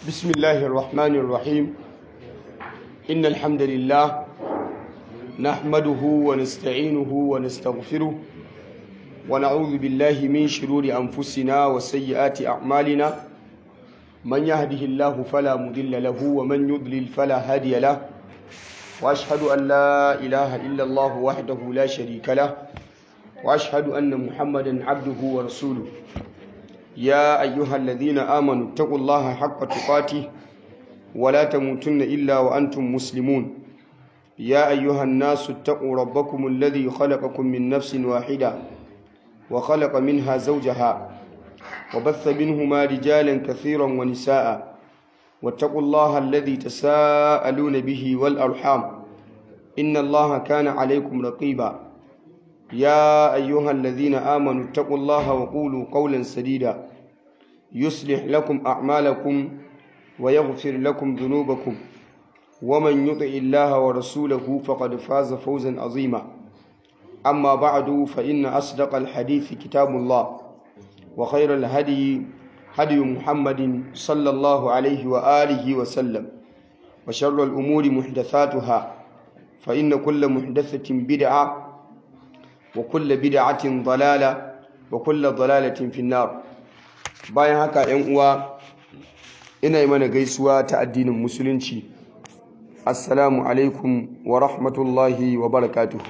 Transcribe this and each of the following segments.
بسم الله الرحمن الرحيم إن الحمد لله نحمده ونستعينه ونستغفره ونعوذ بالله من شرور أنفسنا وسيئات أعمالنا من يهده الله فلا مضل له ومن يضلل فلا هادي له وأشهد أن لا إله إلا الله وحده لا شريك له وأشهد أن محمدا عبده ورسوله يا أيها الذين آمنوا اتقوا الله حق تقاته ولا تموتن إلا وأنتم مسلمون يا أيها الناس اتقوا ربكم الذي خلقكم من نفس واحدة وخلق منها زوجها وبث منهما رجالا كثيرا ونساء واتقوا الله الذي تساءلون به والأرحام إن الله كان عليكم رقيبا يا أيها الذين آمنوا اتقوا الله وقولوا قولا سديدا يصلح لكم أعمالكم ويغفر لكم ذنوبكم ومن يطع الله ورسوله فقد فاز فوزا عظيما أما بعد فإن أصدق الحديث كتاب الله وخير الهدي هدي محمد صلى الله عليه وآله وسلم وشر الأمور محدثاتها فإن كل محدثة بدعة وكل بدعة ضلالة وكل ضلالة في النار bayan haka ‘yan uwa ina yi mana gaisuwa ta addinin musulunci assalamu alaikum wa rahmatullahi wa barakatuhu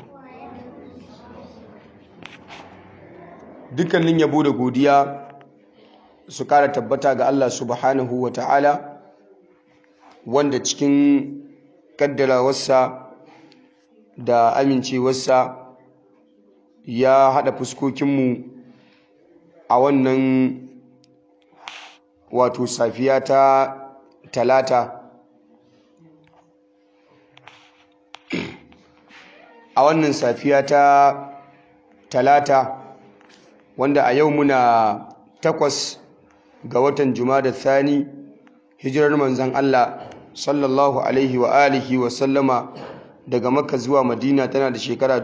dukkanin yabo da godiya su kara tabbata ga Allah subhanahu wa ta'ala wanda cikin kaddarawarsa da amincewarsa ya haɗa fuskokinmu a wannan wato safiya ta talata a wannan safiya ta talata wanda a yau muna takwas ga watan da thani hijirar manzan Allah sallallahu alaihi wa alihi wa sallama daga makka zuwa madina tana da shekara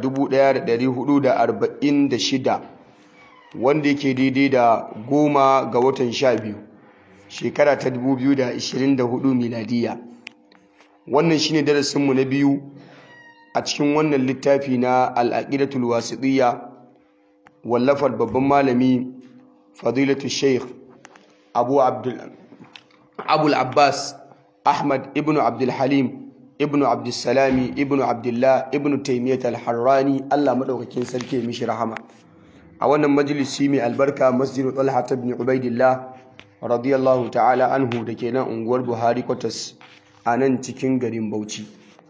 1446 wanda yake daidai da goma ga watan sha biyu shekara ta 2024 miladiya wannan shine darasinmu na biyu a cikin wannan littafi na al'aqidatul wasiɗiyya wallafar babban malami fadilatu sheikh abu abul abbas ahmad ibn abdulhalim ibnu abdussalami ibnu abdullah ibnu taimiyyat al-harrani Allah madaukakin sarki mishi rahama a wannan majalisi mai albarka masjidu talha ibn ubaidillah radiyallahu ta'ala anhu da ke nan unguwar buhari kwatas a nan cikin garin bauchi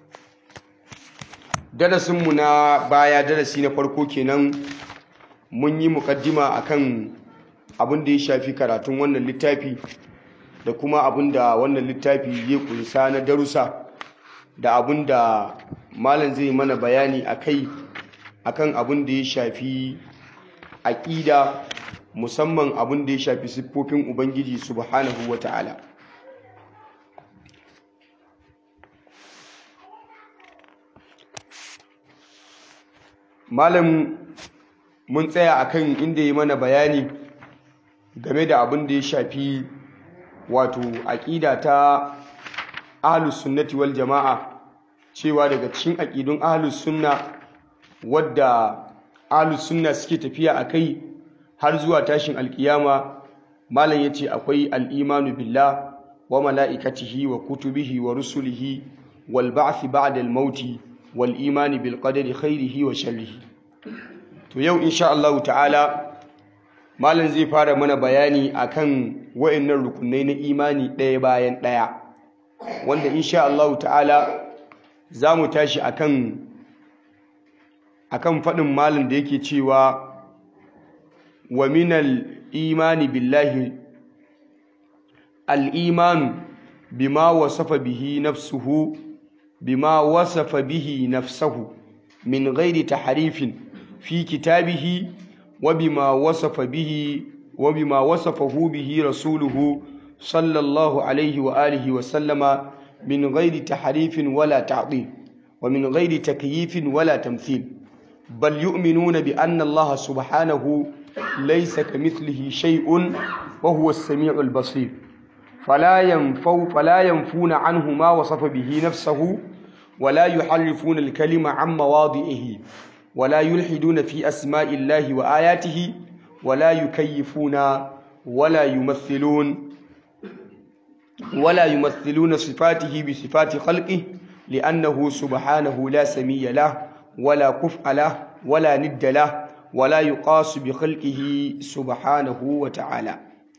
darasinmu na baya darasi na farko kenan mun yi mukaddima akan abin da ya shafi karatun wannan littafi da kuma abin da wannan littafi ya kunsa na darussa da abin da malam zai mana bayani a kai akan abin da ya shafi aƙida musamman abin da ya shafi siffofin ubangiji subhanahu wa ta'ala malam mun tsaya akan inda ya mana bayani game da abin da ya shafi wato aƙida ta ahlus sunnati wal jama'a cewa daga cikin aƙidun ahlus sunna wadda ahlus sunna suke tafiya a kai har zuwa tashin alkiyama malam yace akwai al'imanu billah wa mala'ikatihi wa kutubihi wa rusulihi wal ba'thi ba'da al mauti wal imani bil qadari khairihi wa sharrihi to yau insha Allah ta'ala malam zai fara mana bayani akan wayannan rukunai na imani ɗaya bayan ɗaya wanda insha Allah ta'ala za mu tashi akan akan faɗin malin da yake cewa wa minal imani billahi al'imanu bima wasafa bihi nafsuhu bima wasafa bihi nafsahu min ghairi taharifin fi kitabihi wa bima wasafa bihi wa bima wasafahu bihi rasuluhu sallallahu alaihi wa alihi wa sallama من غير تحريف ولا تعطيل ومن غير تكييف ولا تمثيل بل يؤمنون بأن الله سبحانه ليس كمثله شيء وهو السميع البصير فلا ينفو فلا ينفون عنه ما وصف به نفسه ولا يحرفون الكلمة عن مواضعه ولا يلحدون في أسماء الله وآياته ولا يكيفون ولا يمثلون ولا يمثلون صفاته بصفات خلقه لأنه سبحانه لا سمي له ولا كفء له ولا ند له ولا يقاس بخلقه سبحانه وتعالى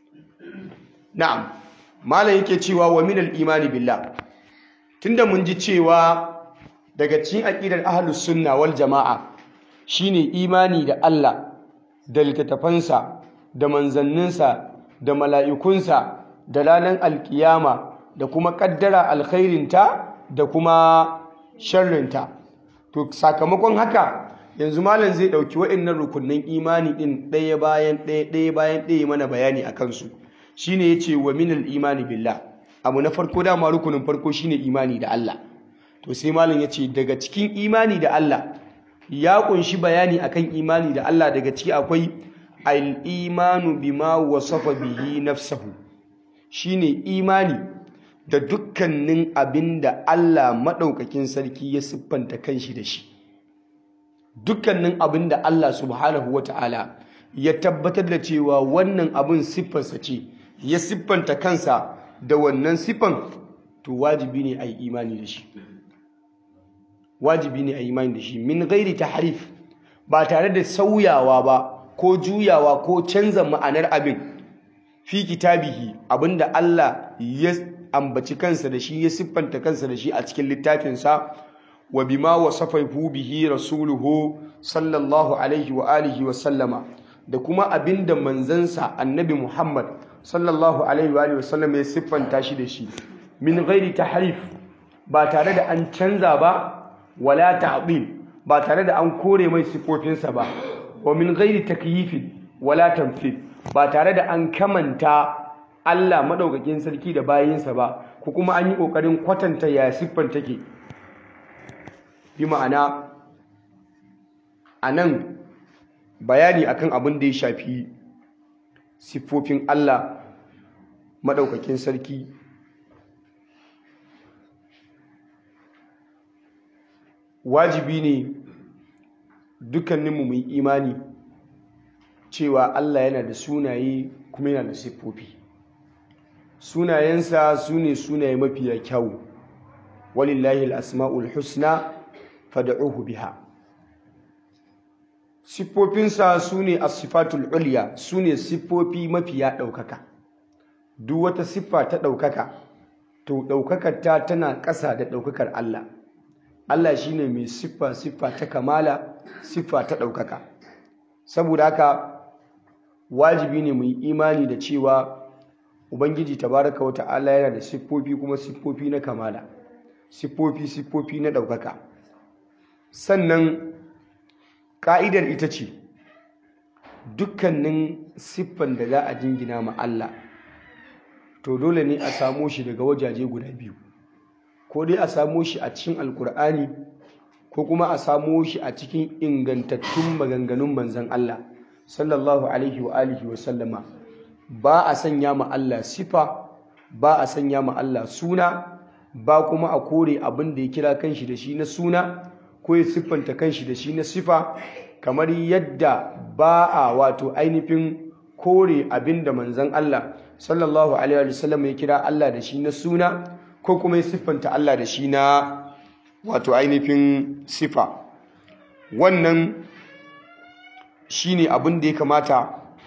نعم malam yake cewa wa minal imani billah tunda mun ji cewa daga cikin aqidar ahlus sunna wal jamaa shine imani da Allah da littattafansa da manzanninsa da mala'ikunsa da ranar alkiyama da kuma kaddara alkhairinta da kuma sharrinta to sakamakon haka yanzu malam zai dauki waɗannan rukunnan imani din ɗaya bayan ɗaya ɗaya bayan ɗaya mana bayani a kansu shine yace wa minal imani billah abu na farko dama rukunin farko shine imani da Allah to sai malam yace daga cikin imani da Allah ya kunshi bayani akan imani da Allah daga ciki akwai al-imanu bima wasafa bihi nafsahu shine imani da dukkanin abinda Allah madaukakin sarki ya siffanta kanshi da shi dukkanin abinda Allah subhanahu wata'ala ya tabbatar da cewa wannan abin siffarsa ce ya siffanta kansa da wannan siffan to wajibi ne a yi imani da shi wajibi ne a yi imani da shi min gairi tahrif ba tare da sauyawa ba ko juyawa ko canza ma'anar abin fi kitabihi abinda Allah ya ambaci kansa da shi ya siffanta kansa da shi a cikin littafinsa wa bima wasafahu bihi rasuluhu sallallahu alaihi wa alihi wa sallama da kuma abinda manzansa annabi Muhammad sallallahu alaihi wa sallam ya siffanta shi da shi min ghairi tahrif ba tare da an canza ba wala ta'dil ba tare da an kore mai sifofinsa ba wa min ghairi takyif wala tamthil ba tare da an kamanta Allah madaukakin sarki da bayinsa ba ko kuma an yi kokarin kwatanta ya siffan take bi ma'ana anan bayani akan abin da ya shafi siffofin Allah maɗaukakin sarki wajibi ne dukkaninmu mai imani cewa Allah yana da sunaye kuma yana da siffofi sunayensa su ne sunaye mafiya kyau walillahi al'asma'ul husna fada'uhu biha siffofinsa su ne asifatul uliya su ne siffofi mafiya ɗaukaka duk wata siffa ta ɗaukaka to ɗaukakar ta tana ƙasa da ɗaukakar Allah Allah shi ne mai siffa siffa ta kamala siffa ta ɗaukaka saboda haka wajibi ne mu yi imani da cewa ubangiji tabaraka wa ta'ala yana da siffofi kuma siffofi na kamala siffofi siffofi na ɗaukaka sannan ƙa'idar ita ce dukkanin siffan da za a jingina ma Allah to dole ne a samo shi daga wajaje guda biyu ko dai a samo shi a cikin alkur'ani ko kuma a samo shi a cikin ingantattun maganganun manzan Allah sallallahu alaihi wa alihi wa sallama ba a sanya ma Allah sifa ba a sanya ma Allah suna ba kuma a kore abin da ya kira kanshi da shi na suna ko ya siffanta kanshi da shi na sifa kamar yadda ba a wato ainihin kore abin da manzan Allah sallallahu alaihi wa sallam ya kira Allah da shi na suna ko kuma ya siffanta Allah da shi na wato ainihin sifa wannan shine abin da ya kamata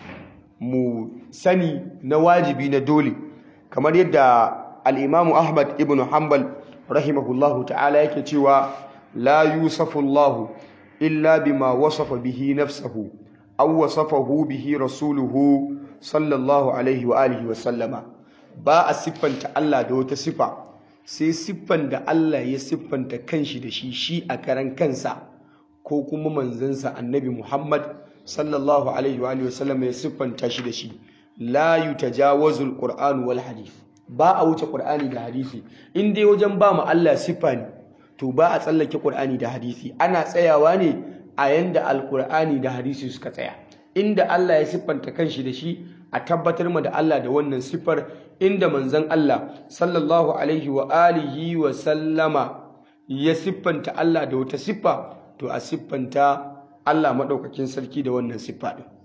mu sani na wajibi na dole kamar yadda al-Imam Ahmad ibn Hanbal rahimahullahu ta'ala yake cewa la yusafu Allah illa bima wasafa bihi nafsahu aw wasafahu bihi rasuluhu sallallahu alaihi wa alihi wa sallama ba a siffanta Allah da wata siffa sai siffan da Allah ya siffanta kanshi da shi shi a karan kansa ko kuma manzansa annabi Muhammad sallallahu alaihi wa alihi wa sallama ya siffanta shi da shi la yutajawazul qur'an wal hadith ba a wuce qur'ani da hadisi in dai wajen ba mu Allah siffa ne to ba a tsallake qur'ani da hadisi ana tsayawa ne a yanda alqur'ani da hadisi suka tsaya inda Allah ya siffanta kanshi da shi a tabbatar ma da Allah da wannan siffar inda manzon Allah sallallahu alaihi wa alihi wa sallama ya siffanta Allah da wata siffa to a siffanta Allah maɗaukakin sarki da wannan siffa ɗin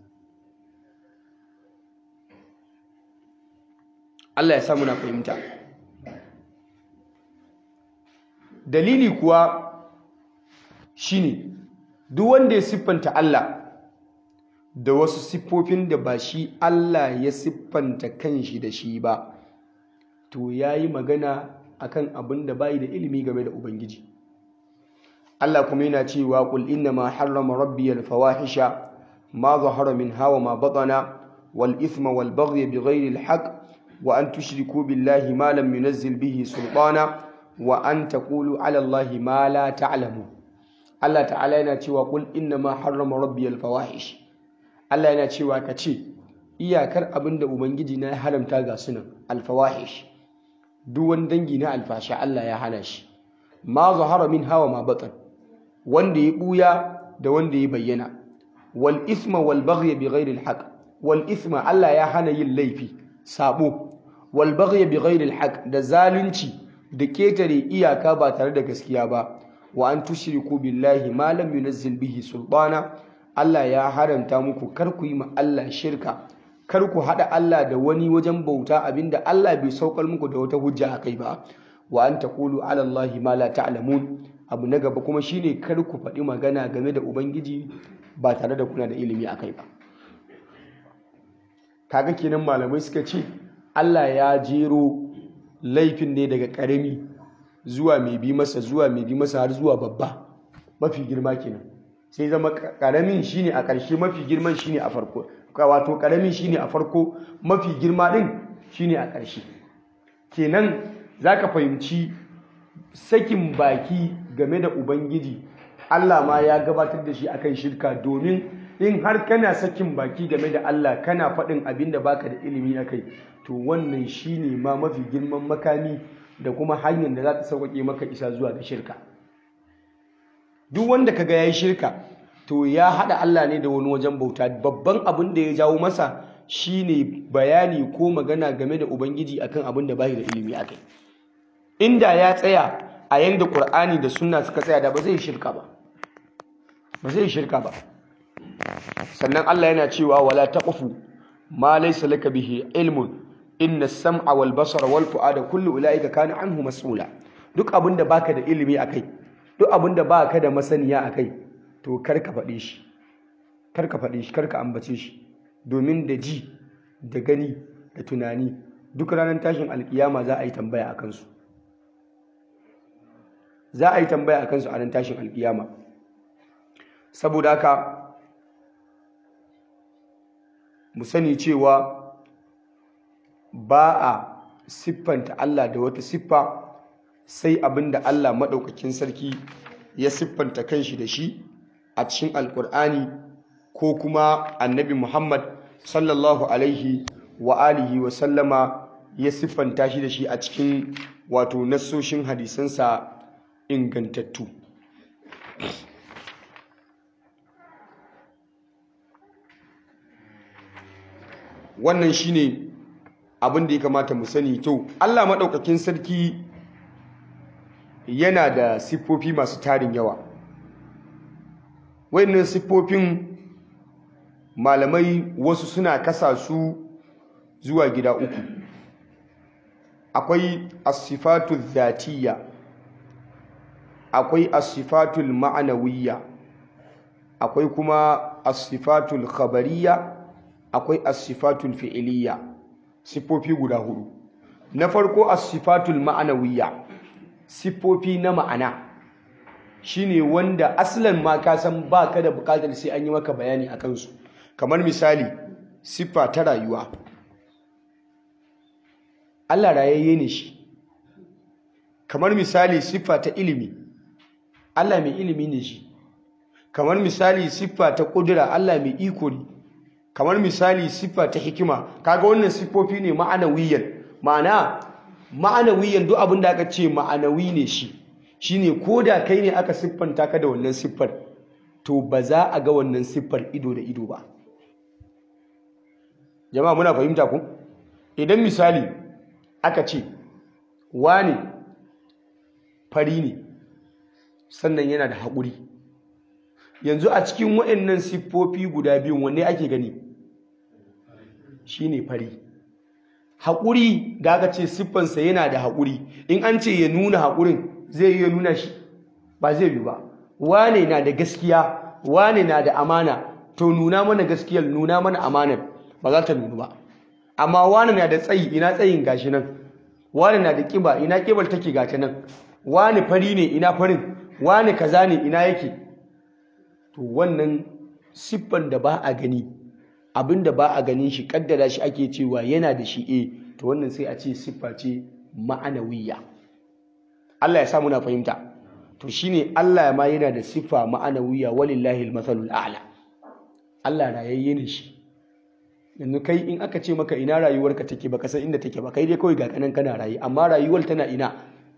Allah ya samu na fahimta dalili kuwa shine duk wanda ya siffanta Allah da wasu siffofin da ba shi Allah ya siffanta kanshi da shi ba to yayi magana akan abin da bai da ilimi game da ubangiji Allah kuma yana cewa qul inna ma harrama rabbi al fawahisha ma zahara minha wa ma batana wal ithma wal baghy bighayri al haqq wa an tushriku billahi ma lam yunzil bihi sultana wa an taqulu ala allahi ma la ta'lamu Allah ta'ala yana cewa qul inna ma harrama rabbi al fawahish Allah yana cewa ka ce iyakar abinda ubangiji na ya haramta ga sunan al fawahish duk wani dangi na alfasha Allah ya hana shi ma zahara min hawa ma batan wanda ya buya da wanda ya bayyana wal isma wal baghy bi ghairi al haqq wal isma Allah ya hana yin laifi sabo wal baghy bi ghairi al haqq da zalunci da ketare iyaka ba tare da gaskiya ba wa an tushriku billahi ma lam yunzil bihi sultana Allah ya haramta muku kar ku yi ma Allah shirka kar ku haɗa Allah da wani wajen bauta abinda Allah bai saukar muku da wata hujja a kai ba wa an taqulu ala Allah ma la ta'lamun abu na gaba kuma shine kar ku faɗi magana game da ubangiji ba tare da kuna da ilimi a kai ba kaga kenan malamai suka ce Allah ya jero laifin ne daga ƙarami zuwa mai bi masa zuwa mai bi masa har zuwa babba mafi girma kenan sai zama ƙaramin shine a ƙarshe mafi girman shine a farko wato ƙaramin shine a farko mafi girma ɗin shine a ƙarshe kenan zaka fahimci sakin baki game da ubangiji Allah ma ya gabatar da shi akan shirka domin in har kana sakin baki game da Allah kana faɗin abin da baka da ilimi akai to wannan shine ma mafi girman makami da kuma hanyar da za ta sauƙaƙe maka isa zuwa ga shirka duk wanda kaga yayi shirka to ya haɗa Allah ne da wani wajen bauta babban abin da ya jawo masa shine bayani ko magana game da ubangiji akan abin da bai da ilimi akai inda ya tsaya a yanda Qur'ani da Sunna suka tsaya da ba zai shirka ba ba zai shirka ba sannan Allah yana cewa wala taqfu ma laysa laka bihi ilmun inna as-sam'a wal basara wal fu'ada kullu ulaika kana anhu mas'ula duk abin da baka da ilimi akai duk abin da baka da masaniya akai to kar ka faɗe shi kar ka faɗe shi kar ka ambace shi domin da ji da gani da tunani duk ranar tashin alkiyama za a yi tambaya a kansu za a yi tambaya a kansu a nan tashin alkiyama saboda haka mu sani cewa ba a siffanta Allah da wata siffa sai abinda Allah maɗaukakin sarki ya siffanta kanshi da shi a cikin alkur'ani ko kuma annabi Muhammad sallallahu alaihi wa alihi wa sallama ya siffanta shi da shi a cikin wato nassoshin hadisansa ingantattu wannan shine abin da ya kamata mu sani to Allah maɗaukakin sarki yana da siffofi masu tarin yawa wayannan siffofin malamai wasu suna kasa su zuwa gida uku akwai asifatu zatiyya akwai asifatul ma'anawiyya akwai kuma asifatul khabariyya akwai asifatul fi'iliyya siffofi guda hudu na farko asifatul ma'anawiyya siffofi na ma'ana shine wanda aslan ma ka san baka da bukatar sai an yi maka bayani akan su kamar misali siffa ta rayuwa Allah rayayye ne shi kamar misali siffa ta ilimi Allah mai ilimi ne shi kamar misali siffa ta kudura Allah mai iko ne kamar misali siffa ta hikima kaga wannan siffofi ne ma'anawiyan ma'ana ma'anawiyan duk abin da aka ce ma'anawi ne shi shine ko da kai ne aka siffanta ka da wannan siffar to ba za a ga wannan siffar ido da ido ba jama'a muna fahimta ku idan misali aka ce wane fari ne sannan yana da haƙuri yanzu a cikin waɗannan siffofi guda biyun wanne ake gani shine fari haƙuri da aka ce siffansa yana da haƙuri in an ce ya nuna haƙurin zai yi ya nuna shi ba zai yi ba wane na da gaskiya wane na da amana to nuna mana gaskiyar nuna mana amanar ba za ta nuna ba amma wane na da tsayi ina tsayin gashi nan wane na da ƙiba ina ƙibar take gata nan wane fari ne ina farin wane kaza ne ina yake to wannan siffan da ba a gani abin da ba a ganin shi kaddara shi ake cewa yana da shi eh to wannan sai a ce siffa ce ma'anawiyya Allah ya sa muna fahimta to shine Allah ma yana da siffa ma'anawiyya walillahi al-mathalul a'la Allah rayayye ne shi yanzu kai in aka ce maka ina rayuwarka take baka san inda take ba kai dai kawai ga kanan kana rayi amma rayuwar tana ina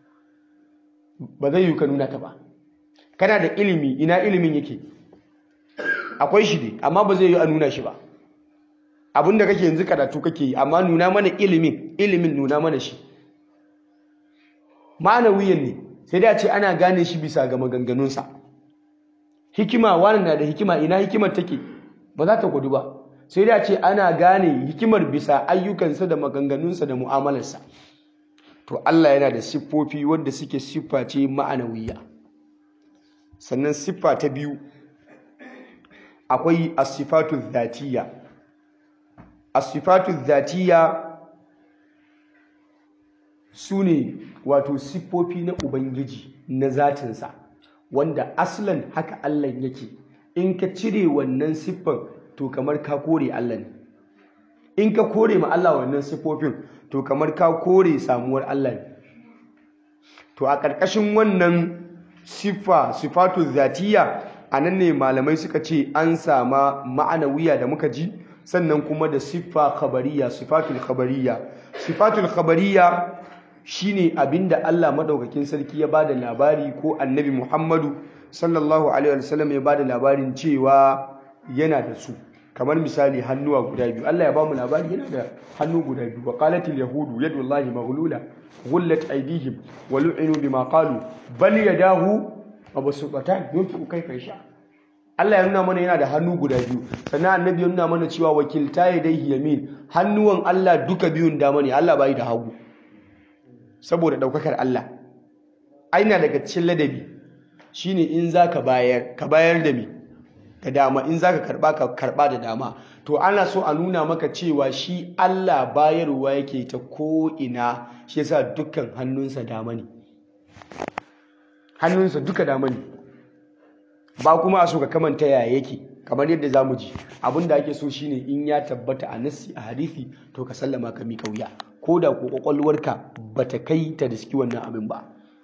ba zai yi ka nuna ta ba kana da ilimi ina ilimin yake akwai shi ne amma ba zai yi a nuna shi ba abinda kake yanzu karatu kake yi amma nuna mana ilimin ilimin nuna mana shi ma'anawiyan ne sai da ce ana gane shi bisa ga maganganunsa hikima wani na da hikima ina hikimar take ba za ta gudu ba sai da ce ana gane hikimar bisa ayyukansa da maganganunsa da mu'amalarsa to Allah yana da siffofi wanda suke siffa ce ma'anawiya sannan siffa ta biyu akwai asifatu zatiya asifatu zatiya su ne wato siffofi na ubangiji na zatinsa wanda aslan haka Allah yake in ka cire wannan siffan to kamar ka kore Allah ne in ka kore ma Allah wannan siffofin to kamar ka kore samuwar Allah ne to a ƙarƙashin wannan siffa sifatu zatiya a nan ne malamai suka ce an sama ma'anawiya da muka ji sannan kuma da siffa khabariya sifatul khabariya sifatul khabariya shine abinda Allah madaukakin sarki ya bada labari ko annabi Muhammadu sallallahu alaihi wasallam ya bada labarin cewa yana da su kamar misali hannuwa guda biyu Allah ya bamu labari yana da hannu guda biyu wa qalatil yahudu yadullahi maghlula ghullat aydihim wa lu'inu bima qalu bal yadahu mabsuqatan yunfiqu kayfa yasha Allah ya nuna mana yana da hannu guda biyu sannan annabi ya nuna mana cewa wakilta yadayhi yamin hannuwan Allah duka biyun dama ne Allah bai da hagu saboda daukakar Allah aina daga cikin ladabi shine in zaka bayar ka bayar da me da dama in zaka karba ka karba da dama to ana so a nuna maka cewa shi Allah bayarwa yake ta ko ina shi yasa dukkan hannunsa dama ne hannunsa duka dama ne ba kuma a so ka kamanta yaya yake kamar yadda zamu ji abinda ake so shine in ya tabbata a nassi a hadisi to ka sallama ka mika wuya ko da ko kwakwalwarka bata kai ta riski wannan abin ba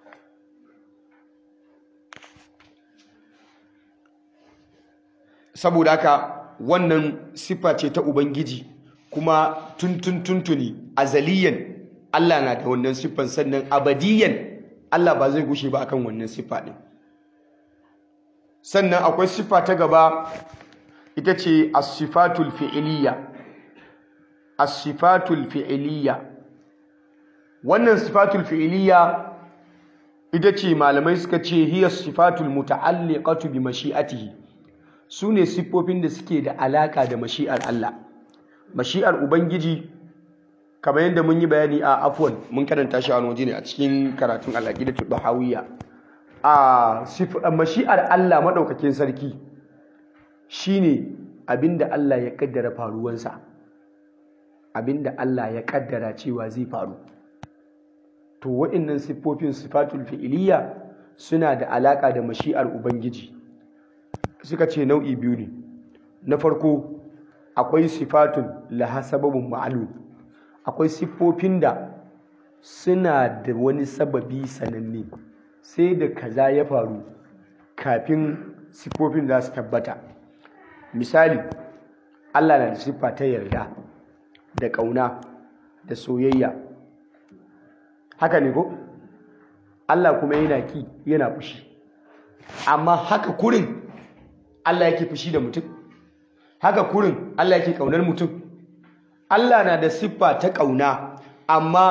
saboda haka wannan siffa ce ta ubangiji kuma tuntun tuntuni azaliyan Allah na da wannan siffan sannan abadiyan Allah ba zai gushe ba akan wannan siffa din sannan akwai siffa ta gaba ita ce as-sifatul fi'liya as-sifatul fi'liya wannan sifatul fi'liya ita ce malamai suka ce hiya sifatul muta'alliqatu bi mashi'atihi su ne siffofin da suke da alaka da mashi'ar Allah mashi'ar ubangiji kamar yadda mun yi bayani a afwan mun karanta shi a waje ne a cikin karatun al-aqidatu bahawiyya a mashi'ar Allah madaukakin sarki shine abinda Allah ya kaddara faruwansa abinda Allah ya kaddara cewa zai faru to waɗannan siffofin sifatul fi'iliya suna da alaka da mashi'ar ubangiji suka ce nau'i biyu ne na farko akwai sifatun laha sababin ma'alum akwai siffofin da suna da wani sababi sananne sai da kaza ya faru kafin siffofin za su tabbata misali Allah na da siffa ta yarda da ƙauna da soyayya haka ne ko Allah kuma yana ki yana fushi amma haka kurin Allah yake fushi da mutum haka kurin Allah yake kaunar mutum Allah na da siffa ta kauna amma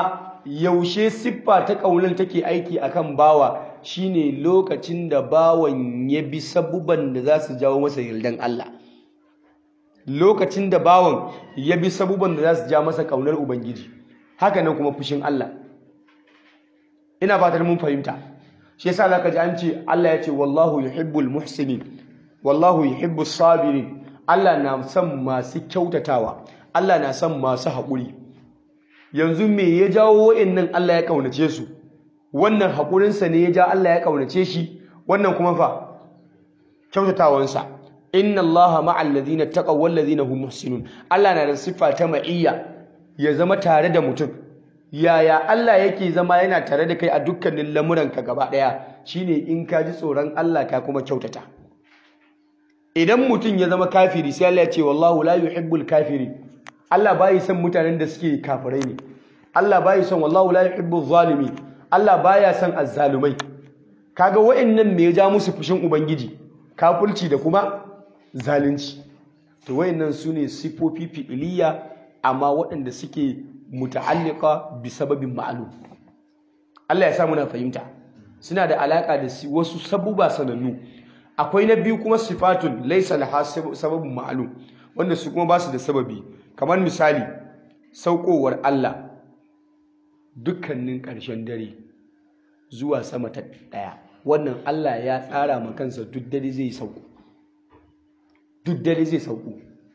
yaushe siffa ta ƙaunar take aiki akan bawa shine lokacin da bawan ya bi sabuban da za su jawo masa yardan Allah lokacin da bawan ya bi sabuban da za su ja masa ƙaunar ubangiji haka nan kuma fushin Allah ina fatar mun fahimta shi yasa zaka ji an ce Allah ya ce wallahu yuhibbul muhsinin wallahu yuhibbus sabirin Allah na son masu kyautatawa Allah na son masu haƙuri yanzu me ya jawo wa'annan Allah ya kaunace su wannan haƙurinsa ne ya ja Allah ya kaunace shi wannan kuma fa kyautatawansa inna Allaha ma'al ladina taqaw wal ladina hum muhsinun Allah na da siffa ta ma'iyya ya zama tare da mutum yaya Allah yake zama yana tare da kai a dukkanin lamuranka gaba ɗaya shine in ka ji tsoron Allah ka kuma kyautata idan mutum ya zama kafiri sai Allah ya ce wallahu la yuhibbul kafiri Allah bai son mutanen da suke kafirai ne Allah bai son wallahu la yuhibbul zalimi Allah baya son azzalumai kaga wa'annan me ya ja musu fushin ubangiji kafirci da kuma zalunci to wa'annan sune sifofi fi'iliya amma waɗanda suke muta'alliqa bi sababin ma'lum Allah ya sa muna fahimta suna da alaka da wasu sabuba sanannu akwai na biyu kuma sifatun laysa laha sababun ma'lum wanda su kuma ba su da sababi kamar misali saukowar Allah dukkanin ƙarshen dare zuwa sama ta ɗaya wannan Allah ya tsara ma kansa duk dare zai sauko duk dare zai sauko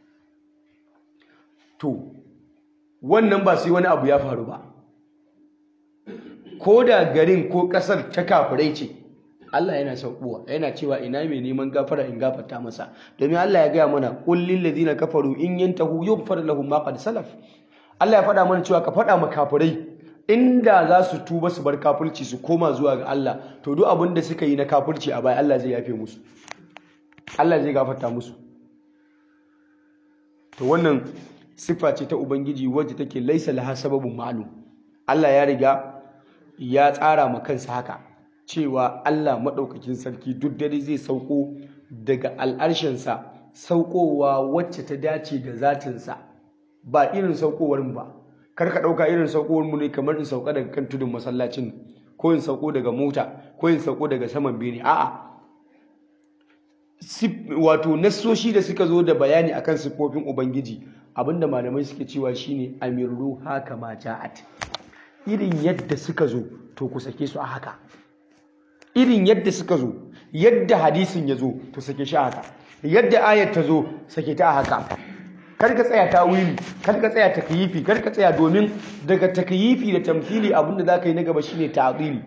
to wannan ba sai wani abu ya faru ba ko da garin ko ƙasar ta kafirai ce Allah yana saukowa yana cewa ina mai neman gafara in gafarta masa domin Allah ya gaya mana qul lil ladina kafaru in yantahu yughfar lahum ma qad salaf Allah ya faɗa mana cewa ka faɗa ma kafirai inda za su tuba su bar kafirci su koma zuwa ga Allah to duk abin da suka yi na kafirci a baya Allah zai yafe musu Allah zai gafarta musu to wannan siffa ce ta ubangiji wacce take laisa laha sababun ma'lum Allah ya riga ya tsara ma kansa haka cewa Allah maɗaukakin sarki duk dare zai sauko daga al'arshinsa saukowa wacce ta dace da zatinsa ba irin saukowar ba kar ka ɗauka irin saukowar mu ne kamar in sauka daga kan tudun masallacin ko in sauko daga mota ko in sauko daga saman bene a'a wato nassoshi da suka zo da bayani akan siffofin ubangiji abinda malamai suke cewa shine amirru haka ma ja'at irin yadda suka zo to ku sake su a haka irin yadda suka zo yadda hadisin ya zo to sake shi a haka yadda ayat ta zo sake ta a haka kar ka tsaya tawili kar ka tsaya takyifi kar ka tsaya domin daga takyifi da tamthili abinda zaka yi na gaba shine ta'dili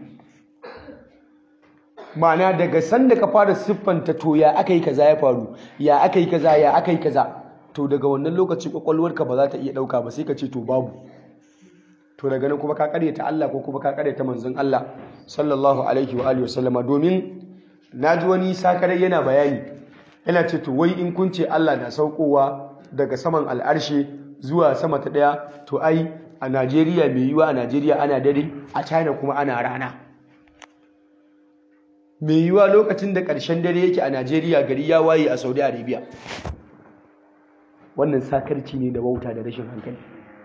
ma'ana daga sanda ka fara siffanta to ya aka yi kaza ya faru ya aka yi kaza ya aka yi kaza to daga wannan lokaci kwakwalwarka ba za ta iya ɗauka ba sai ka ce to babu to daga nan kuma ka ta Allah ko kuma ka ta manzon Allah sallallahu alaihi wa alihi wasallama domin naji wani sakarai yana bayani yana ce to wai in kun ce Allah na saukowa daga saman al'arshe zuwa sama ta daya to ai a Najeriya mai yiwa a Najeriya ana dare a China kuma ana rana mai yiwa lokacin da ƙarshen dare yake a Najeriya gari ya waye a Saudi Arabia wannan sakarci ne da wauta da rashin hankali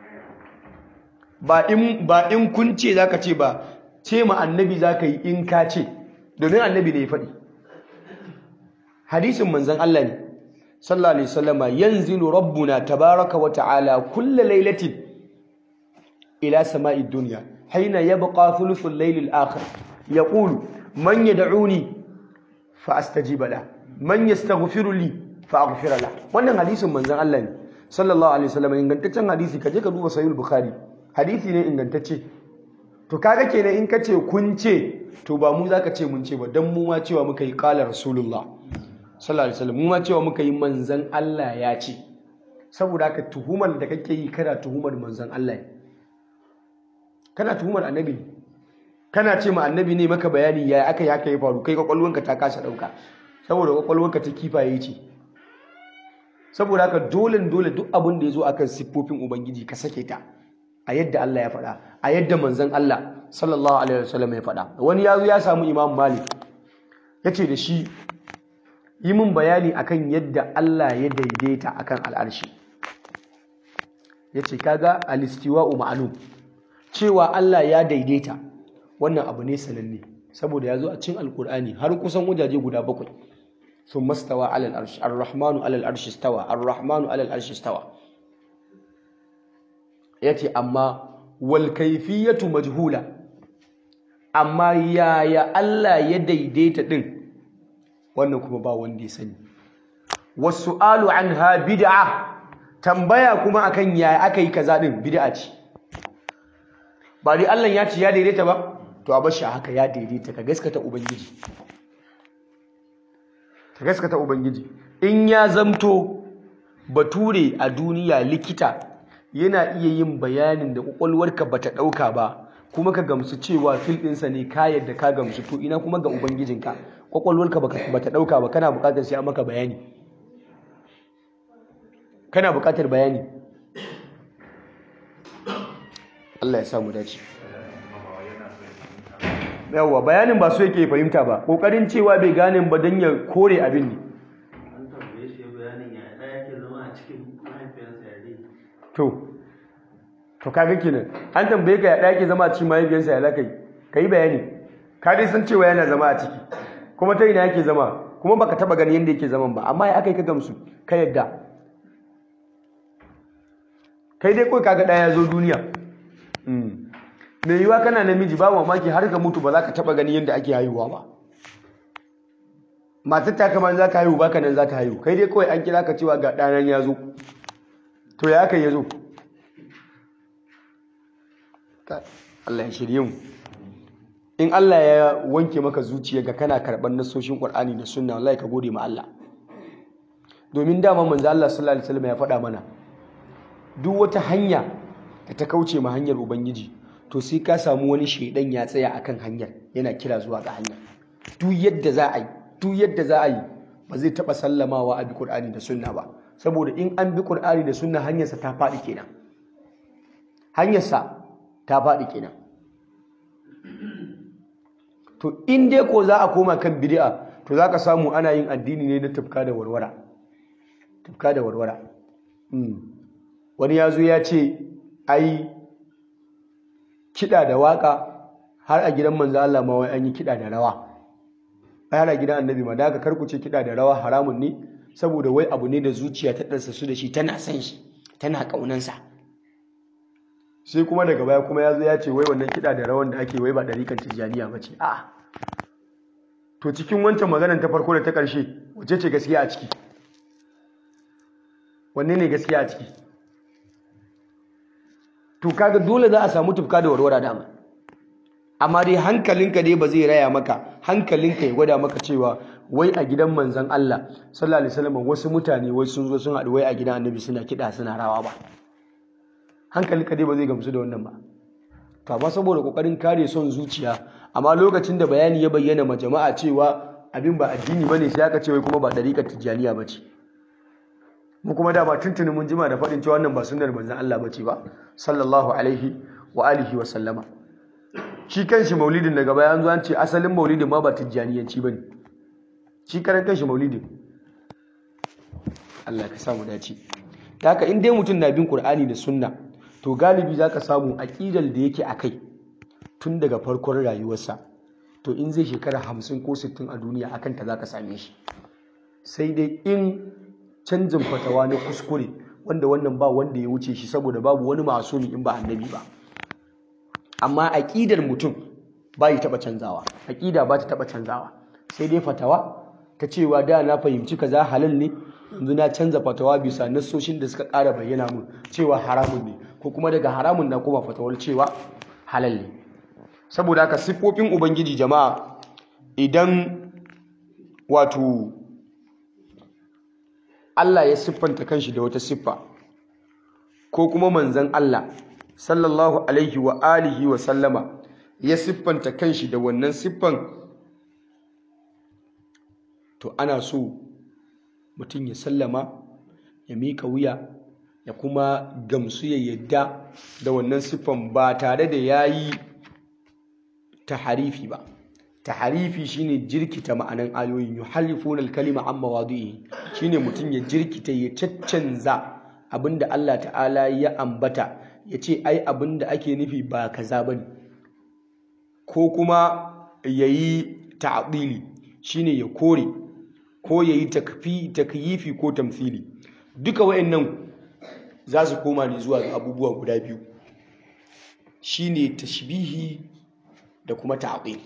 ba in ba in kun ce zaka ce ba ce ma annabi zaka yi in ka ce domin annabi ne ya faɗi hadisin manzon Allah ne sallallahu alaihi wasallama yanzilu rabbuna tabaraka wa ta'ala kullu lailatin ila sama'i dunya haina yabqa thuluthul layl al-akhir yaqulu man yad'uni fa astajiba la man yastaghfiru li fa aghfira la wannan hadisin manzon Allah ne sallallahu alaihi wasallama ingantaccen hadisi kaje ka duba sahih bukhari hadisi ne ingantacce to kaga kenan in kace kun ce to ba mu zaka ce mun ce ba dan mu ma cewa muka yi qala rasulullah sallallahu alaihi wasallam mu ma cewa muka yi manzon Allah ya ce saboda haka tuhumar da kake yi kana tuhumar manzon Allah ne kana tuhumar annabi ne kana ce ma annabi ne maka bayani ya aka yi haka ya faru kai kwakwalwanka ta kasa dauka saboda kwakwalwanka ta kifaye ce saboda haka dole dole duk abin da ya zo akan siffofin ubangiji ka sake ta a yadda Allah ya faɗa a yadda manzon Allah sallallahu alaihi wasallam ya faɗa wani ya zo ya samu Imam Malik ya ce da shi yi min bayani akan yadda Allah ya daidaita akan al'arshi ya ce kaga alistiwa'u ma'lum cewa Allah ya daidaita wannan abu ne sananne saboda ya zo a cikin alkur'ani har kusan wajaje guda bakwai sun mastawa alal arshi ar-rahmanu alal arshi stawa ar-rahmanu alal arshi stawa yace amma wal kayfiyatu majhula amma yaya Allah ya daidaita din wannan kuma ba wanda ya sani wasu'alu anha bid'a tambaya kuma akan yaya aka yi kaza din bid'a ce ba dai Allah ya ce ya daidaita ba to a bashi haka ya daidaita ka gaskata ubangiji ka gaskata ubangiji in ya zamto bature a duniya likita yana iya yin bayanin da kwakwalwarka bata dauka ba kuma ka gamsu cewa fil ɗinsa ne ka yadda ka gamsu to ina kuma ga ubangijinka kwakwalwarka bata dauka ba kana bukatar sai an maka bayani kana bukatar bayani Allah ya samu dace yawwa bayanin ba so yake fahimta ba kokarin cewa bai gane ba don ya kore abin ne an tambaye shi bayanin ya ɗaya yake zama a cikin mahaifiyarsa ya dai to to kaga kenan an tambaye ka ya ɗaya ke zama a cikin mahaifiyarsa ya lakai ka yi bayani ka dai san cewa yana zama a ciki kuma ta ina yake zama kuma baka taba gani yadda yake zaman ba amma ya aka yi ka gamsu ka yadda kai dai kawai kaga ɗaya ya zo duniya mai yiwuwa kana namiji ba mamaki har ka mutu ba za ka taba gani yadda ake haihuwa ba matar ta kamar za ka haihu baka nan za ta haihu kai dai kawai an kira ka cewa ga ɗanan ya zo to ya aka ya zo Allah ya shirye mu in Allah ya wanke maka zuciya ga kana karɓar nasoshin Qur'ani da Sunna wallahi ka gode ma Allah domin dama manzo Allah sallallahu alaihi wasallam ya faɗa mana duk wata hanya da ta kauce ma hanyar ubangiji to sai ka samu wani shaidan ya tsaya akan hanyar yana kira zuwa ga hanyar duk yadda za a yi duk yadda za a yi ba zai taɓa sallamawa a bi Qur'ani da Sunna ba saboda in an bi Qur'ani da Sunna hanyarsa ta faɗi kenan hanyarsa ta faɗi kenan to in dai ko za a koma kan bid'a to za ka samu ana yin addini ne na tufka da warwara tufka da warwara wani ya zo ya ce ai kiɗa da waƙa har a gidan manzo Allah ma wai an yi kiɗa da rawa ai har a gidan annabi ma da aka karkuce kiɗa da rawa haramun ne saboda wai abu ne da zuciya ta ɗansa su da shi tana son shi tana ƙaunansa sai kuma daga baya kuma ya zo ya ce wai wannan kiɗa da rawan da ake wai ba ɗarikan tijjaniya ba ce a'a to cikin wancan maganar ta farko da ta ƙarshe wace ce gaskiya a ciki wanne ne gaskiya a ciki to kaga dole za a samu tufka da warwara dama amma dai hankalinka dai ba zai raya maka hankalinka ya gwada maka cewa wai a gidan manzon Allah sallallahu alaihi wasallam wasu mutane wai sun zo sun haɗu wai a gidan annabi suna kiɗa suna rawa ba hankalinka dai ba zai gamsu da wannan ba to amma saboda kokarin kare son zuciya amma lokacin da bayani ya bayyana ma jama'a cewa abin ba addini bane sai aka ce wai kuma ba dariƙar tijjaniya bace mu kuma da ba tuntuni mun jima da faɗin cewa wannan ba sunnar manzon Allah bace ba sallallahu alaihi wa alihi wa sallama shi kanshi maulidin daga baya an zo an ce asalin maulidin ma ba tijjaniyanci bane shi karan kanshi maulidin Allah ka samu dace da haka in dai mutum na bin Qur'ani da sunna to galibi zaka samu aqidar da yake akai tun daga farkon rayuwarsa to in zai shekara hamsin ko sittin a duniya akan ta zaka same shi sai dai in canjin fatawa na kuskure wanda wannan ba wanda ya wuce shi saboda babu wani masumi in ba annabi ba amma aqidar mutum ba ya taba canzawa aqida ba ta taba canzawa sai dai fatawa ta cewa da na fahimci kaza halal ne yanzu na canza fatawa bisa nassoshin da suka ƙara bayyana mun cewa haramun ne ko kuma daga haramun na kuma fatawar cewa halal ne saboda haka siffofin ubangiji jama'a idan wato Allah ya siffanta kanshi da wata siffa ko kuma manzon Allah sallallahu alaihi wa alihi wa sallama ya siffanta kanshi da wannan siffan to ana so mutum ya sallama ya mika wuya ya kuma gamsu ya yadda da wannan siffan ba tare da ya yi taharifi ba taharifi shine jirkita ma'anan ayoyin yuharrifuna al-kalima amma wadi'i shine mutum ya jirkita ya caccanza abinda Allah ta'ala ya ambata ya ce ai abin da ake nufi ba kaza ba ne ko kuma ya yi ta'adili shine ya kore ko ya yi takyifi ko tamfili duka wayannan za su koma ne zuwa ga abubuwa guda biyu shine tashbihi da kuma ta'dil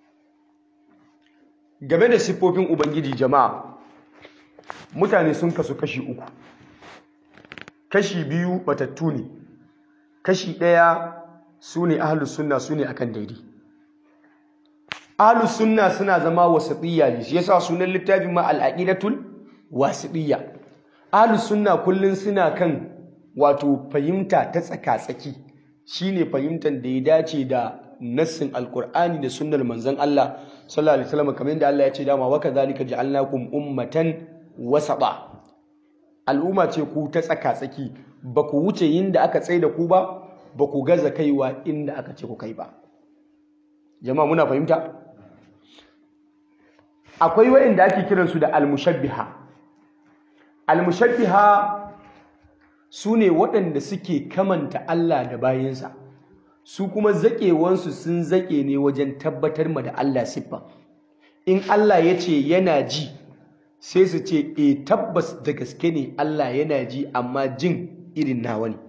game da siffofin ubangiji jama'a mutane sun kasu kashi uku kashi biyu batattu ne kashi ɗaya su ne ahlus sunna su ne akan daidai ahlus sunna suna zama wasatiyya ne shi yasa sunan littafin ma al-aqidatul wasitiyya ahlus sunna kullun suna kan wato fahimta ta tsaka-tsaki shine fahimtar da ya dace da nassin alkur'ani da sunnar manzon Allah sallallahu alaihi wasallam kamar yadda Allah ya ce dama wa kadhalika ja'alnakum ummatan wasata al'umma ce ku ta tsaka-tsaki ba ku wuce yinda aka tsaye da ku ba ba ku gaza kaiwa inda aka ce ku kai ba jama'a muna fahimta akwai wayanda ake kiransu da al-mushabbiha al-mushabbiha su ne waɗanda suke kamanta Allah da bayansa su kuma zaƙewansu sun zaƙe ne wajen tabbatar ma da Allah siffa in Allah ya ce yana ji sai su ce e tabbas da gaske ne Allah yana ji amma jin irin nawa ne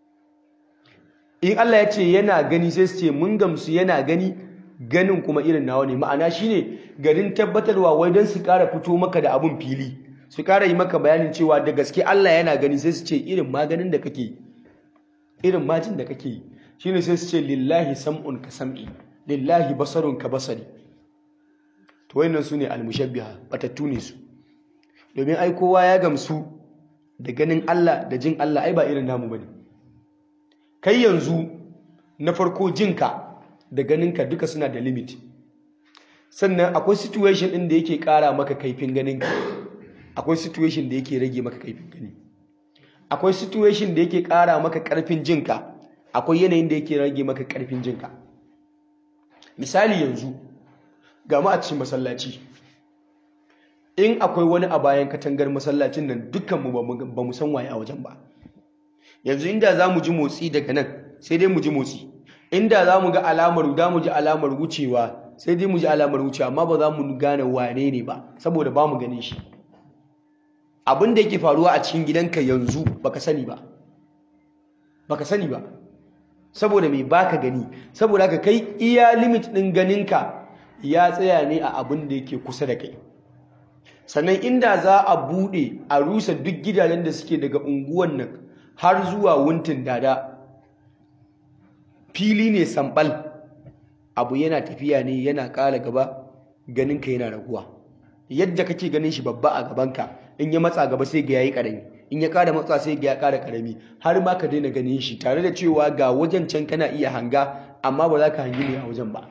in Allah ya ce yana gani sai su ce mun gamsu yana gani ganin kuma irin nawa ne ma'ana shine garin tabbatarwa wai don su ƙara fito maka da abun fili su ƙara yi maka bayanin cewa da gaske Allah yana gani sai su ce irin maganin da kake irin majin da kake yi shine sai su ce lillahi sam'un ka sam'i lillahi basarun ka basari to wayannan su ne almushabbiha batattu ne su domin ai kowa ya gamsu da ganin Allah da jin Allah ai ba irin namu bane kai yanzu na farko jinka da ganinka duka suna da limit sannan akwai situation ɗin da yake ƙara maka kaifin ganinka akwai situation da yake rage maka kaifin gani akwai situation da yake ƙara maka ƙarfin jinka akwai yanayin da yake rage maka ƙarfin jinka misali yanzu ga mu a cikin masallaci in akwai wani a bayan katangar masallacin nan dukkanmu ba mu san waye a wajen ba yanzu inda za mu ji motsi daga nan sai dai mu ji motsi inda za mu ga alamar da mu ji alamar wucewa sai dai mu ji alamar wucewa amma ba za mu gane wane ne ba saboda ba mu ganin shi abin da yake faruwa a cikin gidanka yanzu baka sani ba baka sani ba saboda mai baka gani saboda haka kai iya limit din ganinka ya tsaya ne a abin da yake kusa da kai sannan inda za a bude a rusa duk gidajen da suke daga unguwan nan har zuwa wuntin dada fili ne sambal abu yana tafiya ne yana ƙara gaba ganinka yana raguwa yadda kake ganin shi babba a gabanka in ya matsa gaba sai ga yayi karami in ya ƙara matsa sai ga ya ƙara karami har ma ka daina ganin shi tare da cewa ga wajen can kana iya hanga amma ba za ka hangi ne a wajen ba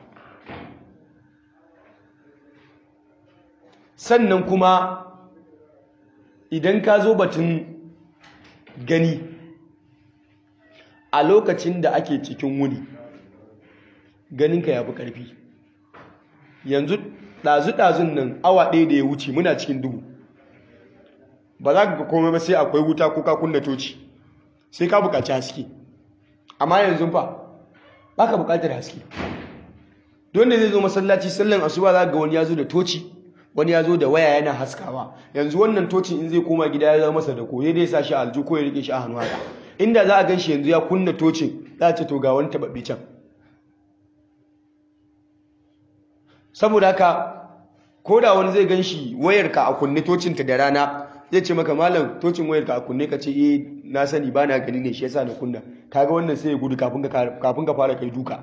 sannan kuma idan ka zo batun gani a lokacin da ake cikin wuni ganinka ya fi ƙarfi yanzu ɗazu-ɗazun nan awa ɗaya da ya wuce muna cikin duhu ba za ka ga komai ba sai akwai wuta ko ka kunna toci sai ka buƙaci haske amma yanzu fa ba ka buƙatar haske don da zai zo masallaci sallan asuba za ga wani ya zo da toci wani ya zo da waya yana haskawa yanzu wannan tocin in zai koma gida ya zama masa da koye dai sa shi a aljihu ko ya rike shi a hannu haka inda za a gan shi yanzu ya kunna tocin za a ce to ga wani taɓaɓɓe can saboda haka ko da wani zai gan shi wayarka a kunne tocinta da rana zai ce maka malam tocin wayarka a kunne ka ce eh na sani ba na gani ne shi yasa na kunna kaga wannan sai ya gudu kafin ka fara kai duka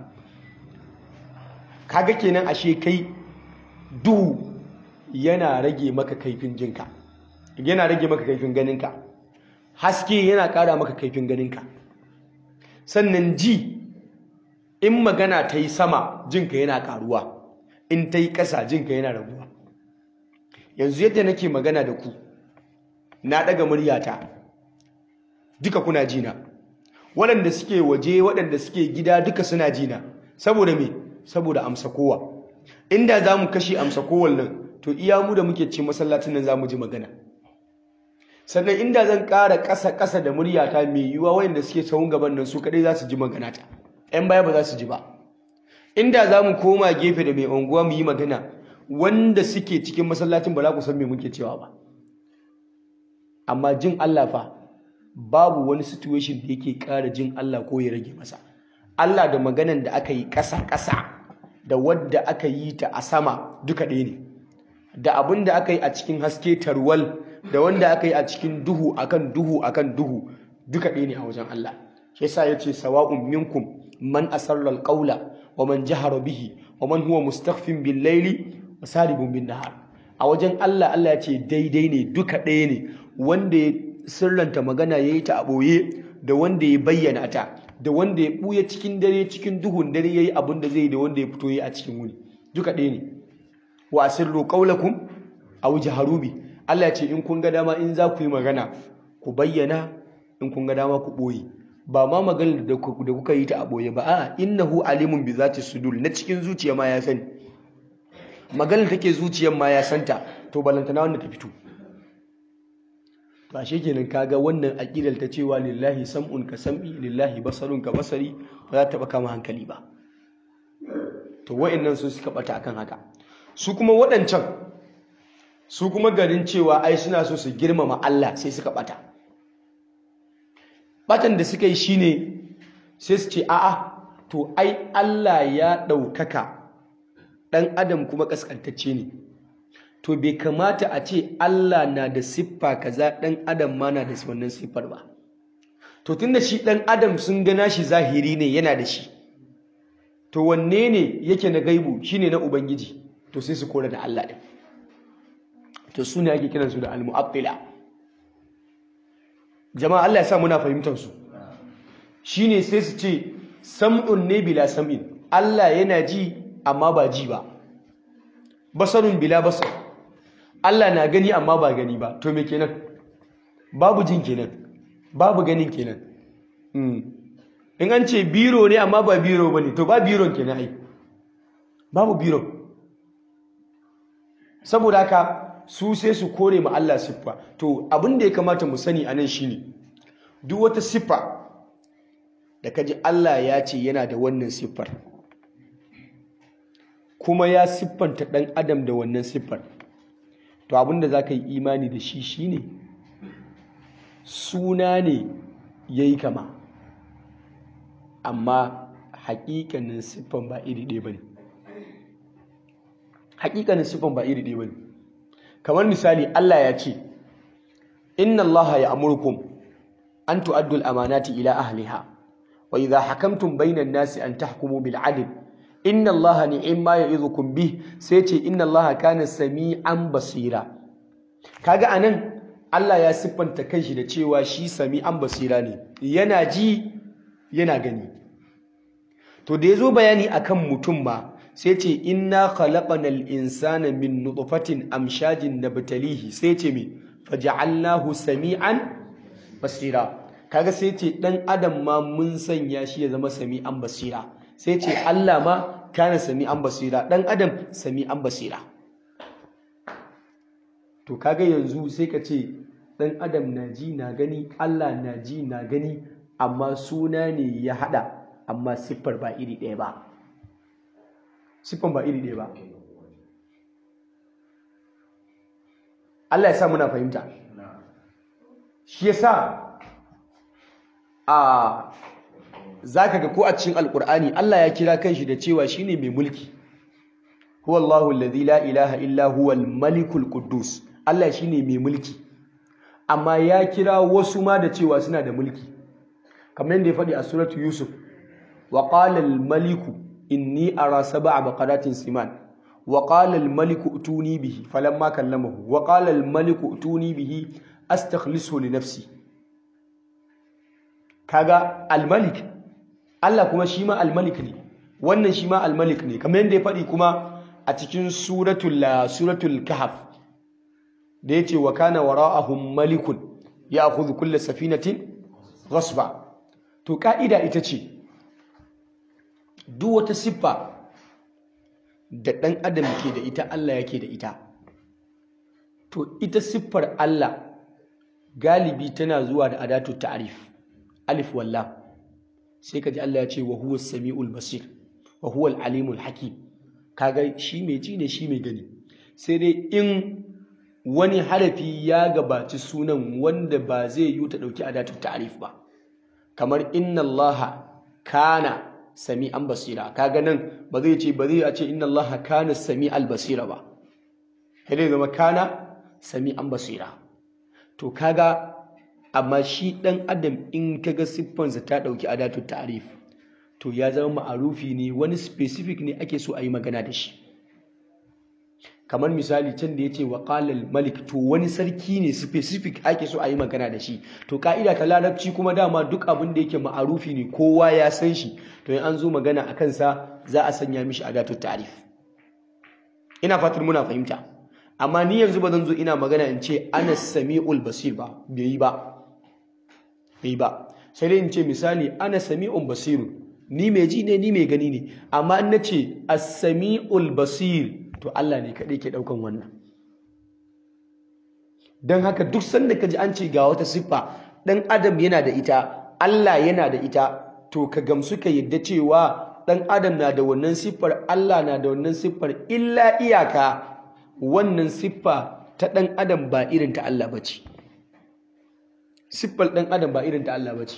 kaga kenan ashe kai duhu yana rage maka kaifin jinka yana rage maka kaifin ganinka haske yana ƙara maka kaifin ganinka sannan ji in magana ta yi sama jinka yana ƙaruwa in ta yi ƙasa jinka yana raguwa yanzu yadda nake magana da ku na ɗaga muryata duka kuna jina waɗanda suke waje waɗanda suke gida duka suna jina saboda me saboda amsa kowa inda za mu kashe amsa kowal nan to iya mu da muke ci masallacin nan za mu ji magana sannan inda zan ƙara ƙasa ƙasa da muryata mai yiwuwa wayanda suke sahun gaban nan su kaɗai za su ji maganata ‘yan baya ba za su ji ba inda za mu koma gefe da mai unguwa mu yi magana wanda suke cikin masallacin ba za ku san me muke cewa ba amma jin Allah fa babu wani situation da yake ƙara jin Allah ko ya rage masa Allah da maganan da aka yi ƙasa-ƙasa da wadda aka yi ta a sama duka ɗaya ne da abin da aka yi a cikin haske tarwal da wanda aka yi a cikin duhu akan duhu akan duhu duka ɗaya ne a wajen Allah shi yasa yace sawa'un minkum man asarra alqawla wa man jahara bihi wa man huwa mustakhfin bil layli wa saribun bin nahar a wajen Allah Allah ya ce daidai ne duka ɗaya ne wanda ya sirranta magana yayi ta a boye da wanda ya bayyana ta da wanda ya buya cikin dare cikin duhun dare yayi abin da zai da wanda ya fito yayi a cikin wuni duka ɗaya ne wa asirru qawlakum aw jaharu bi Allah ya ce in kun ga dama in za ku yi magana ku bayyana in kun ga dama ku boye ba ma maganar da kuka yi ta a boye ba a'a innahu alimun bi zati sudur na cikin zuciya ma ya sani maganar take zuciyar ma ya santa to balantana wanda ta fito to ashe kenan kaga wannan aqidar ta cewa lillahi sam'un ka sam'i lillahi basarun ka basari ba za ta baka kama hankali ba to wa'annan su suka bata akan haka su kuma waɗancan su kuma garin cewa ai suna so su girmama Allah sai suka bata batan da suka yi shine sai su ce a'a to ai Allah ya ɗaukaka ɗan adam kuma ƙasƙantacce ne to bai kamata a ce Allah na da siffa kaza ɗan adam ma na da wannan siffar ba to tunda shi ɗan adam sun gana shi zahiri ne yana da shi to wanne ne yake na gaibu shine na ubangiji to sai su kora da Allah ɗin to su ne ake kiransu da al-mu'attila jama'a Allah ya sa muna fahimtar su shine sai su ce sam'un ne bila sam'in Allah yana ji amma ba ji ba basarun bila basar Allah na gani amma ba gani ba to me kenan babu jin kenan babu ganin kenan in an ce biro ne amma ba biro bane to ba biron kenan ai babu biro saboda haka su sai su kore ma Allah siffa to abin da ya kamata mu sani anan shine duk wata siffa da kaji Allah ya ce yana da wannan siffar kuma ya siffanta ɗan adam da wannan siffar to abin da za ka yi imani da shi shine suna ne ya yi kama amma haƙiƙanin siffan ba iri ɗaya ba ne haƙiƙanin siffan ba iri ɗaya ba ne kamar misali Allah ya ce inna Allah ya amurkum an tu'addul amanati ila ahliha wa idha hakamtum bainan nasi an tahkumu bil adl inna Allah ni'ma ya'idukum bih sai ce inna Allah kana sami'an basira kaga anan Allah ya siffanta kanshi da cewa shi sami'an basira ne yana ji yana gani to da yazo bayani akan mutum ma sai ce inna khalaqanal insana min nutfatin amshajin nabtalihi sai ce me faja'alnahu sami'an basira kaga sai ce dan adam ma mun sanya shi ya zama sami'an basira sai ce Allah ma kana sami'an basira dan adam sami'an basira to kaga yanzu sai ka ce dan adam na ji na gani Allah na ji na gani amma suna ne ya hada amma siffar ba iri ɗaya ba siffan ba iri ɗaya ba Allah ya sa muna fahimta shi yasa a zaka ga ko a cikin alkur'ani Allah ya kira kanshi da cewa shine mai mulki huwa Allahu alladhi la ilaha illa huwa al-malikul quddus Allah shine mai mulki amma ya kira wasu ma da cewa suna da mulki kamar yadda ya faɗi a suratu yusuf wa qala al-maliku inni ara sab'a baqaratin siman wa qala al-maliku utuni bihi falamma kallamahu wa qala al-maliku utuni bihi astakhlisu li nafsi kaga al-malik Allah kuma shi ma al-malik ne wannan shi ma al-malik ne kamar yadda ya faɗi kuma a cikin suratul suratul kahf da yace wa kana wara'ahum malikun ya'khudhu kull safinatin ghasba to ka'ida ita ce duk wata siffa da ɗan adam ke da ita Allah yake da ita to ita siffar Allah galibi tana zuwa da adatu ta'rif alif walla sai kaji Allah ya ce wa huwa samiul basir wa huwa al-alimul hakim kaga shi mai ji ne shi mai gani sai dai in wani harafi ya gabaci sunan wanda ba zai yi ta dauki adatu ta'rif ba kamar inna Allah kana sami'an basira kaga nan ba zai ce ba zai a ce inna Allah kana sami'al basira ba sai dai zama kana sami'an basira to kaga amma shi dan adam in kaga siffansa ta dauki adatu ta'rif to ya zama ma'arufi ne wani specific ne ake so a yi magana da shi kamar misali can da ya ce wa qalal malik to wani sarki ne specific ake so a yi magana da shi to ka'ida ta larabci kuma dama duk abin da yake ma'arufi ne kowa ya san shi to in an zo magana a kansa za a sanya mishi adatu ta'rif ina fatar muna fahimta amma ni yanzu ba zan zo ina magana in ce ana sami'ul basir ba bai yi ba bai ba sai dai in ce misali ana sami'un basirun ni mai ji ne ni mai gani ne amma in nace as-sami'ul basir to Allah ne kadai ke daukan wannan dan haka duk sanda kaji an ce ga wata siffa dan adam yana da ita Allah yana da ita to ka gamsu ka yadda cewa dan adam na da wannan siffar Allah na da wannan siffar illa iyaka wannan siffa ta dan adam ba irin ta Allah bace siffar dan adam ba irin ta Allah bace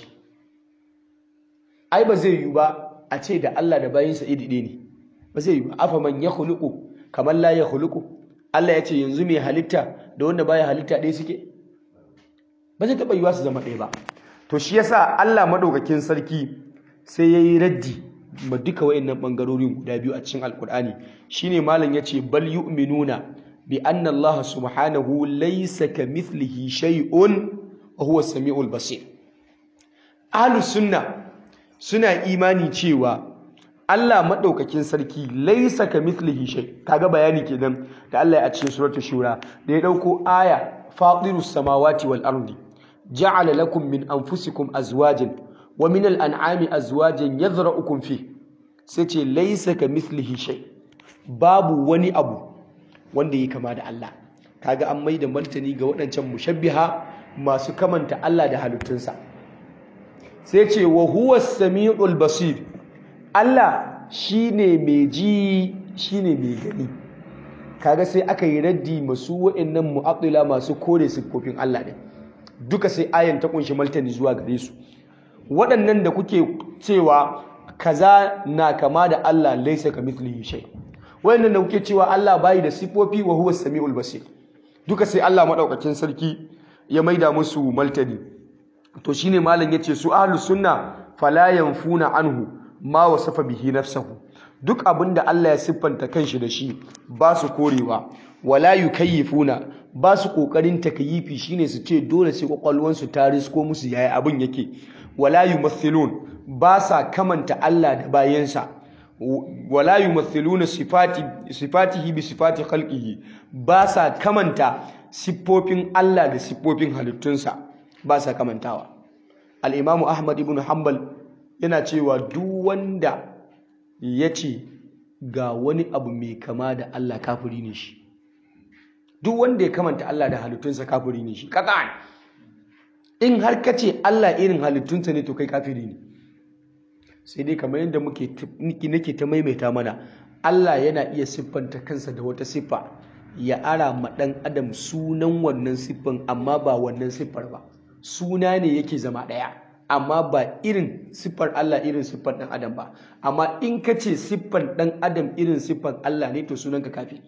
ai ba zai yi ba a ce da Allah da bayinsa iri ɗaya ne ba zai yi ba afa man ya khuluqu kamar la ya khuluqu Allah ya ce yanzu mai halitta da wanda baya halitta ɗaya suke ba zai taɓa yiwa su zama ɗaya ba to shi yasa Allah madaukakin sarki sai yayi raddi ma duka wayannan bangarorin guda biyu a cikin alkur'ani shine malam yace bal yu'minuna bi anna Allah subhanahu laysa kamithlihi shay'un wa huwa as-sami'ul basir ahlus sunna suna imani cewa Allah maɗaukakin sarki laisa ka mithlihi shay kaga bayani kenan da Allah ya cikin suratul shura da ya dauko aya fatirus samawati wal ardi ja'ala lakum min anfusikum azwajan wa min al-an'ami azwajan yadhra'ukum fi sai ce laisa ka mithlihi shay babu wani abu wanda yake kama da Allah kaga an maida martani ga waɗancan mushabbiha masu kamanta Allah da halittunsa sai ce wa huwa samiul basir Allah shine mai ji shine mai gani kaga sai aka yi raddi masu wa'annan mu'attila masu kore siffofin Allah ne duka sai ayan ta kunshi martani zuwa gare su waɗannan da kuke cewa kaza na kama da Allah laisa kamithlihi shay waɗannan da kuke cewa Allah bai da siffofi wa huwa samiul basir duka sai Allah madaukakin sarki ya maida musu martani to shine malam yace su ahlus sunna fala yanfuna anhu ma wasafa bihi nafsuhu duk abinda Allah ya siffanta kanshi da shi ba su korewa wala yukayyifuna ba su kokarin takyifi shine su ce dole sai kwakwalwan su ta risko musu yayi abin yake wala yumathilun ba sa kamanta Allah da bayansa wala yumathiluna sifati sifatihi bi sifati khalqihi ba sa kamanta siffofin Allah da siffofin halittunsa ba sa kamantawa al-imamu ahmad ibn hanbal yana cewa duk wanda ya ce ga wani abu mai kama da Allah kafiri ne shi duk wanda ya kamanta Allah da halittunsa kafiri ne shi kakan in har ka ce Allah irin halittunsa ne to kai kafiri ne sai dai kamar yadda muke nake ta maimaita mana Allah yana iya siffanta kansa da wata siffa ya ara ma ɗan adam sunan wannan siffan amma ba wannan siffar ba suna ne yake zama ɗaya amma ba irin siffar Allah irin siffar ɗan adam ba amma in ka ce siffar ɗan adam irin siffar Allah ne to sunanka kafi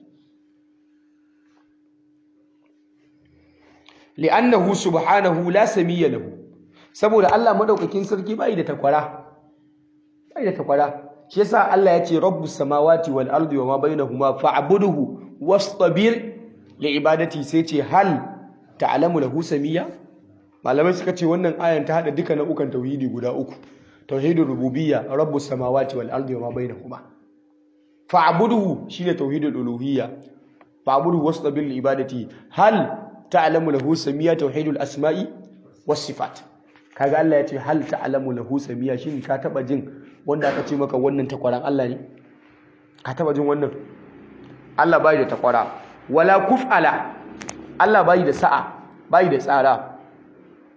li'annahu subhanahu la samiyya lahu saboda Allah madaukakin sarki bai da takwara bai da takwara shi yasa Allah ya ce rabbus samawati wal ardi wa ma bainahuma fa'budhu wastabir li ibadati sai ce hal ta'lamu lahu samiyya malamai suka ce wannan ayan ta hada duka nau'ukan tauhidi guda uku tauhidul rububiyya rabbus samawati wal ardi wa ma bainahuma fa'budhu shine tauhidul uluhiyya fa'budhu wastabir li ibadati hal ta'lamu lahu samiyya tauhidul asma'i was sifat kaga Allah ya ce hal ta'lamu lahu samiyya shin ka taba jin wanda aka ce maka wannan takwaran Allah ne ka taba jin wannan Allah bai da takwara wala kuf'ala Allah bai da sa'a bai da tsara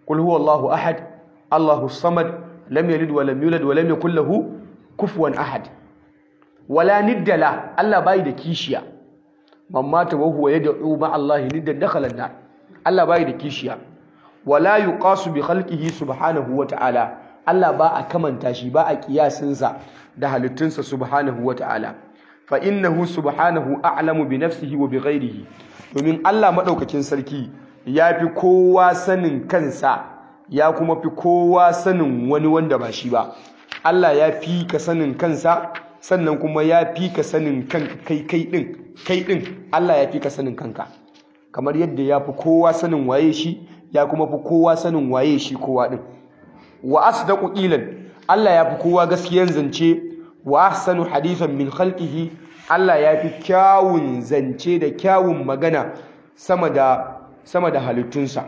qul huwallahu ahad Allahu samad lam yalid wa lam yulad wa lam yakul lahu kufuwan ahad wala niddala Allah bai da kishiya man mata wa huwa yad'u ma Allah niddan dakhala an Allah bai da kishiya wala yuqasu bi khalqihi subhanahu wa ta'ala Allah ba a kamanta shi ba a kiyasinsa da halittunsa subhanahu wa ta'ala fa innahu subhanahu a'lamu bi nafsihi wa bi ghairihi domin Allah madaukakin sarki ya fi kowa sanin kansa ya kuma fi kowa sanin wani wanda ba shi ba Allah ya fi ka sanin kansa sannan kuma ya fi ka sanin kanka kai kai din kai din Allah ya fi ka sanin kanka kamar yadda ya fi kowa sanin waye shi ya kuma fi kowa sanin waye shi kowa din wa asdaqu qilan Allah ya fi kowa gaskiyan zance wa ahsanu hadithan min khalqihi Allah ya fi kyawun zance da kyawun magana sama da sama da halittunsa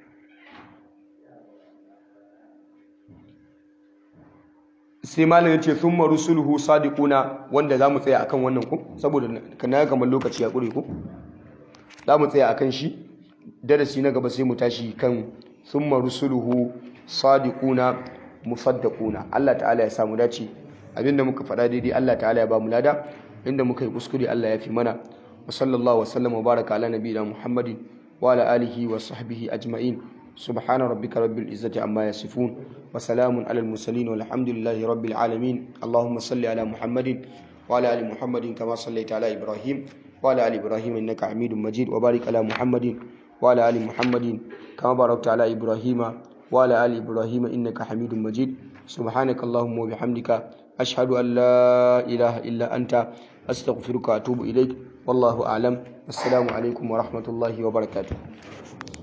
sai malam yace thumma rusuluhu sadiquna wanda zamu tsaya akan wannan ku saboda kana kamar lokaci ya kure ku zamu tsaya akan shi darasi na gaba sai mu tashi kan thumma rusuluhu sadiquna musaddaquna Allah ta'ala ya samu dace abinda muka faɗa daidai Allah ta'ala ya ba mu lada inda muka yi kuskure Allah ya fi mana wa sallallahu wa sallam wa baraka ala nabiyina Muhammadin wa ala alihi wa sahbihi ajma'in subhana rabbika rabbil izzati amma yasifun wa salamun alal mursalin walhamdulillahi rabbil alamin allahumma salli ala Muhammadin wa ala ali Muhammadin kama sallaita ala Ibrahim wa ala ali Ibrahim innaka Hamidum Majid wa barik ala Muhammadin wa ala ali Muhammadin kama barakta ala Ibrahim وعلى آل إبراهيم إنك حميد مجيد سبحانك اللهم وبحمدك أشهد أن لا إله إلا أنت أستغفرك وأتوب إليك والله أعلم السلام عليكم ورحمة الله وبركاته